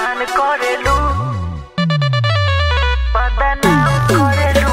गुमान करेलू बदनाम करेलू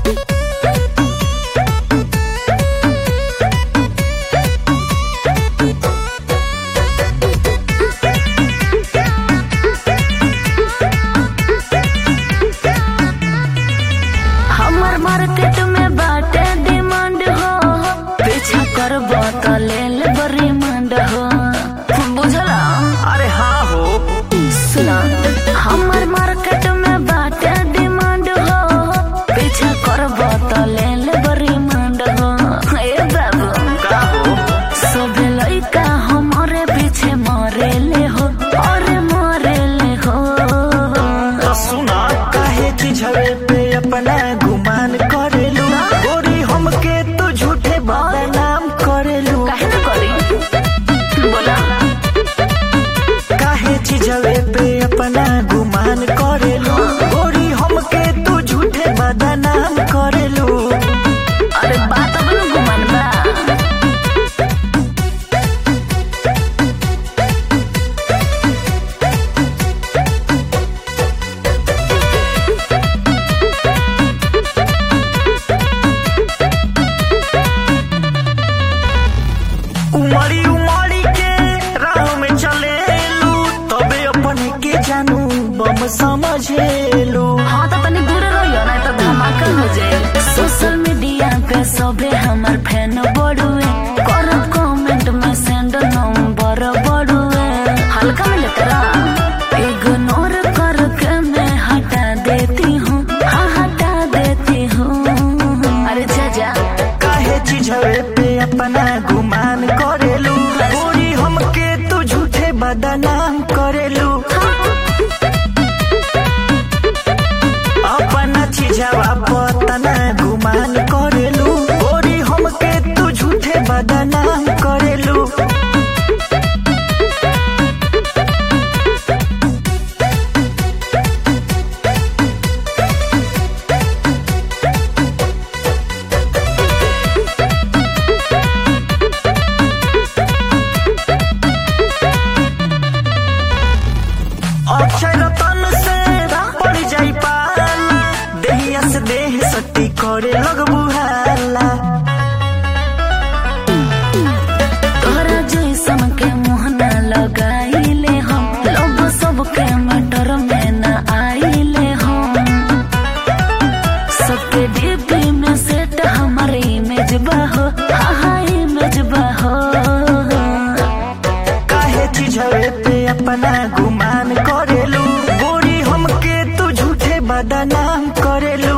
हमर मार्केट में बाटे डिमांड हो पीछा करब त लेल रिमांड हो बुझला अरे हाँ हो सुना हमर मार्केट में बाटे डिमांड हो पीछा करब त लेल रिमांड हो ए बाबू का हो सब लइका हमरे पीछे मरेले हो अरे मरेले हो तो सुना काहे चिझवे पे अपना गुमान करेलू गोरी हमके तो झूठे बदनाम करेलू काहे न करी बोला काहे चिझवे पे अपना गुमान करेलू गोरी हमके तू झूठे बदनाम करेलू अरे बात अब न घुमान बा उमड़ी उमड़ी के राह में चलेलू तबे अपन के जानू बम समझेलू हाँ तो तनी दूर रहियो ना तो धमाका हो जाए सोशल मीडिया पे सबे हमर फैन बड़ुए करब कमेंट में सेंड नंबर बड़ुए हल्का में लेतरा इग्नोर करके मैं हटा देती हूँ हाँ हटा देती हूँ अरे जा जा काहे चिझवे पे अपना गुमान करेलू गोरी हमके तू झूठे बदनाम करेलू अपना चिझवा पतना गुमान करेलू गोरी हमके तू झूठे बदनाम करेलू अक्षय रतन से पड़ जाई पाला देहिया से देह शक्ति करे लग बुहाला तोहरा जैसन के मुँह न लगाइले हम लोग सबके मटर में न आइले हम सबके डीपी में सेट हमारे इमेज बाहो हाँ हाँ इमेज बाहो काहे चिझवे पे अपना गुमान करेलू गोरी हमके तू झूठे बदनाम करेलू